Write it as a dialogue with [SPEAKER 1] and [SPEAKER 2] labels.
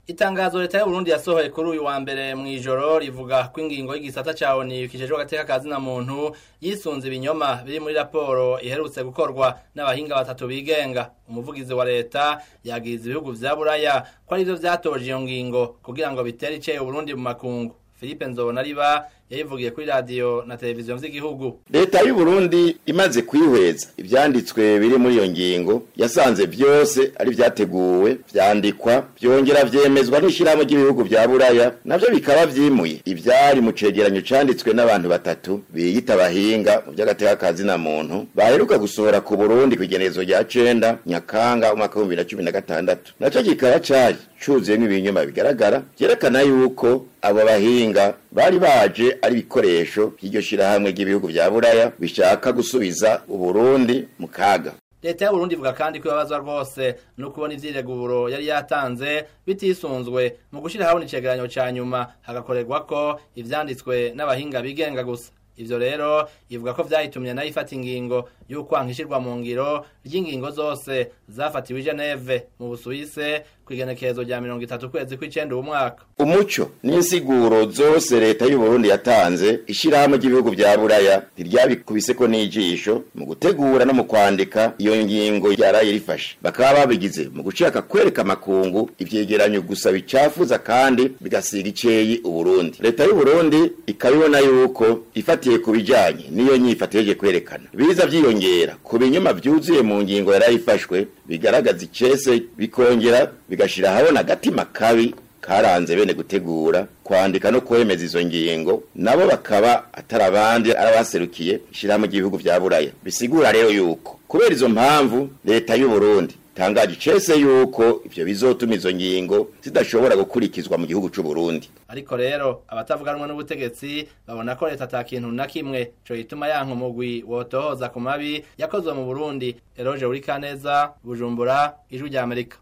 [SPEAKER 1] Itangazo leta y'u Burundi yasohoye kuri uyu wa mbere mw'ijoro rivuga ko ingingo y'igisata ca ONU kijejwe agateka ka zina muntu yisunze ibinyoma biri muri raporo iherutse gukorwa n'abahinga batatu bigenga umuvugizi wa leta yagiriza ibihugu vya Buraya ko arivyo vyatoje iyo ngingo kugira ngo bitere iceye Burundi mu makungu Philippe Nzobonariba yayivugiye kuri radio na televiziyo vy'igihugu
[SPEAKER 2] leta y'u Burundi imaze kwihweza ivyanditswe biri muri iyo ngingo yasanze vyose ari vyateguwe vyandikwa vyongera vyemezwa n'ishirahamwe ry'ibihugu vya buraya navyo bikaba vyimuye ivyari mu cegeranyo canditswe n'abantu batatu biyita abahinga mu vy'agateka ka zina muntu baheruka gusohora ku Burundi kw'igenezo rya cenda nyakanga umwaka w'ibihumbi na cumi na gatandatu naco kikaba cari cuzuyemwo ibinyoma bigaragara vyerekana yuko abo bahinga bari baje ari ibikoresho by'iryo shirahamwe ry'ibihugu vya buraya bishaka gusubiza uburundi mu kaga
[SPEAKER 1] leta y'uburundi ivuga kandi ko ibabazwa rwose no kubona ivyireguro yari yatanze bitisunzwe mu gushira habona icegeranyo ca nyuma hagakorerwa ko ivyanditswe n'abahinga bigenga gusa ivyo rero ivuga ko vyayitumye nayo ifata ingingo y'ukwanka ishirwa mu ngiro ry'ingingo zose zafatiwe i Geneve mu Busuwise kw'igenekerezo rya mirongo itatu kwezi kw'icenda uwu mwaka
[SPEAKER 2] umuco n'insiguro zose leta y'u Burundi yatanze ishirahamwe ry'ibihugu vya buraya ntiryabikubiseko n'ijisho mu gutegura no mu kwandika iyo ngingo yaraye rifashe bakaba babigize mu gushaka kwereka amakungu ivyegeranyo gusa bicafuza kandi bigasiga iceyi uburundi leta y'u Burundi ikabibona yuko ifatiye ku bijanye n'iyo nyifato yeje kwerekana biza vyiyongera ku binyoma vyuzuye mu ngingo yaraye ifashwe bigaragaza icese bikongera bigashira habona agatima kabi karanze bene gutegura kwandika no kwemeza izo ngingo nabo bakaba atari abandi arabaserukiye ishirahamwe ry'ibihugu vya buraya bisigura rero yuko kubera izo mpamvu leta y'u Burundi tangaje icese yuko ivyo bizotuma izo ngingo zidashobora gukurikizwa mu gihugu c'u Burundi
[SPEAKER 1] ariko rero abatavuga rumwe n'ubutegetsi babona ko leta ata kintu na kimwe co gituma yanka umugwi wotohoza ku mabi yakozwe mu Burundi Eroge Urikaneza Bujumbura ijwi rya Amerika